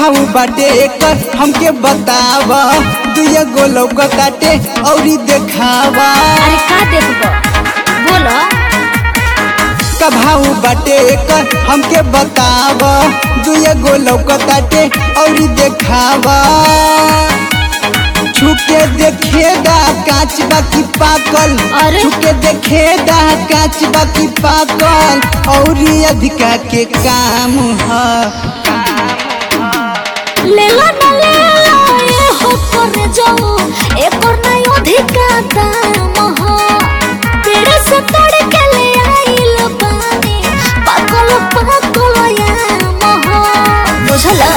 भाव बाटे एकर हमके बताव दुया गो लौकताटे औरी देखावा अरे का देखबो बोलो का भाव बाटे एकर हमके बताव दुया गो लौकताटे औरी देखावा छुके देखेदा कांच बाकी पाकल अरे? छुके देखेदा कांच बाकी पाकल औरी अधिका के काम ह ले लो ना ले लो ये हो कर जाओ एक और नहीं अधिका दाम हो तेरे से तोड़ के ले आइल बानी पागल पागल याम हो बुझला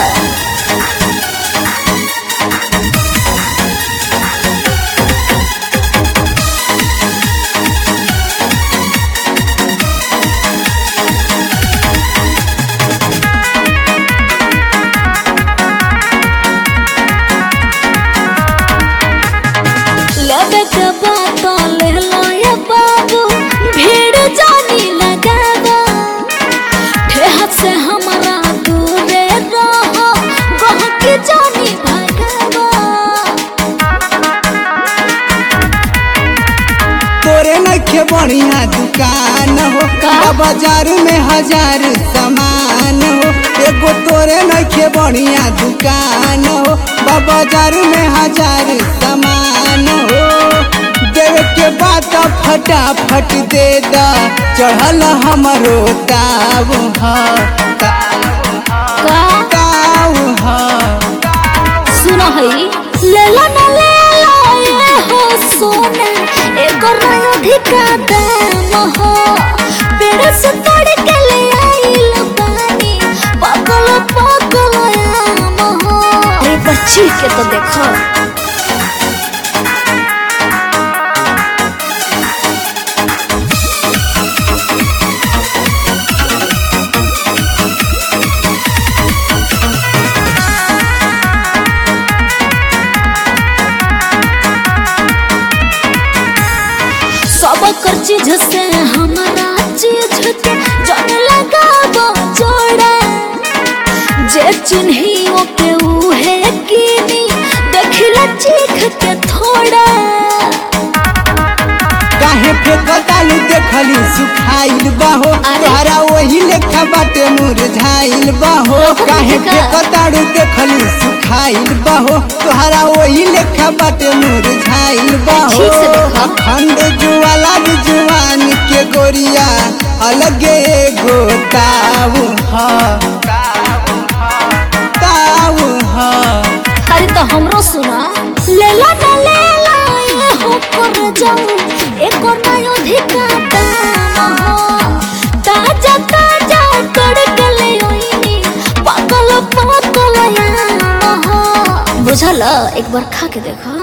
लगे के बात ले लो ये बाबू भीड़ जानी लगावा ठेहत से हमारा दूर रहो गह के जानी भगावा तोरे नखे बढ़िया दुकान हो का? बा बाजार में हजार सामान हो एगो तोरे नखे बढ़िया दुकान हो बा बाजार में हजार सामान हो देवे के बात फटाफट दे दा चढ़ल हमरो ताव ह का ताव ह सुनो हई ले लो ना ले लो ये हो सोना एक और नहीं अधिका दाम हो पेड़ से तोड़ के ले आइल बानी पागल पागल याम हो अरे बच्ची के तो देखो सब कर चीज से हमारा चीज के जन लगाबो जोड़ा जे चिन्ही ओके उहे कीनी देखिला चीख के थोड़ा काहे फेकतालू देखली सुखाइल बाहो अरे। तोहरा वही लेखा बाटे मुरझाइल बाहो लोगों के काहे का? फेकतालू देखली सुखाइल बाहो तोहरा वही लेखा बाटे मुरझाइल बाहो ठीक से देखो। अखंड जुआला जुआन के गोरिया अलगे एगो ताऊ ह ताऊ ह अरे तो हमरो सुना ले ला ना ले ला ये हो कर जाऊ एक और नयो धिका दाम हो ताजा ताजा तड़के ले ओइनी पागल पागल याम हो बुझल एक बार खा के देखो